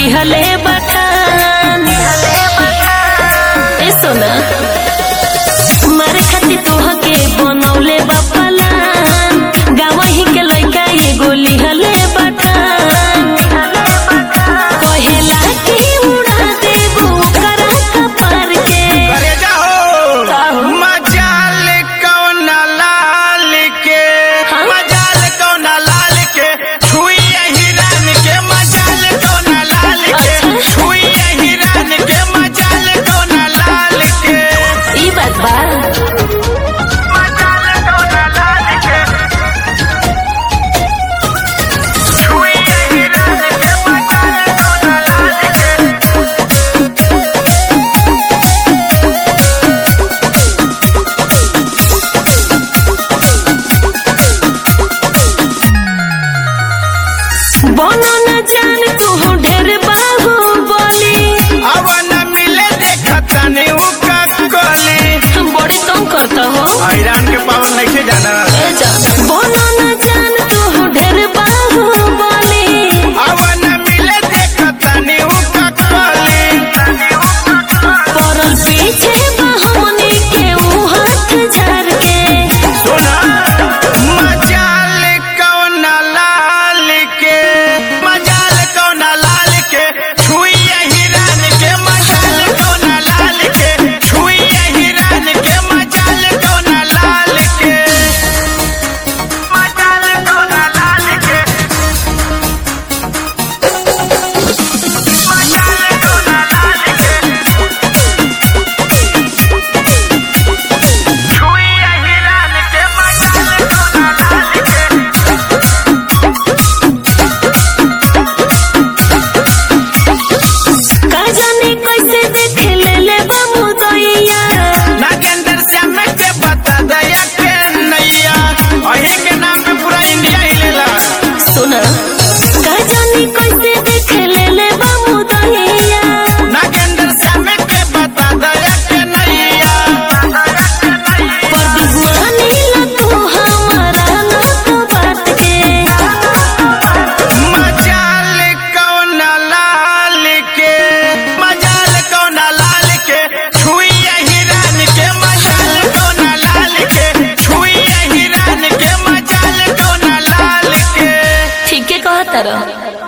दिहले बटान ए सोना मारे खातिर तोहके बनौले बा पलान गावही के लइका एगो लिहले बटान कहेला कि उड़ा देबो करा कपार के अरे जाओ मजाल कौन लाल के हाँ? मजाल कौन लाल के छुई हिरान के मजाल कौन लाल के अच्छा। छुई हिरान के मजाल कौन लाल के ई बात बा मजाल कौन लाल के छुई हिरान के मजाल कौन लाल के बनो न जान तू ढेर बाहु बोली अब न मिले देखता नहीं उका कोली बड़ी तंग करता हो आयरन के पावन नहीं जाना ए जा बनो न जान तू ढेर बाहु बोली अब न मिले देखता नहीं उका कोली परल पीछे बहमनी के ऊ हाथ झाड़ के सुना मजाल कौन लाल के मजाल कौन लाल के छुई हिरान के मजाल कौन लाल के छुई हिरान के मजाल कौन लाल के मजाल कौन लाल के मजाल कौन लाल के छुई हिरान के मजाल कौन लाल के का जाने कैसे देख ले ले बाबू दैया नागेंद्र श्याम के बता दया के नैया अही के नाम पे पूरा इंडिया हिलेला सुना का जाने कैसे देख ले ले बाबू दैया नागेंद्र श्याम के बता दया के नैया पर दुश्मनी ला तू हमारा ना तो बात के मजाल कौन लाल के मजाल कौन लाल के छुई हिरान के मजाल कौन लाल के छुई हिरान के मजाल कौन लाल के ठीक है कहता रह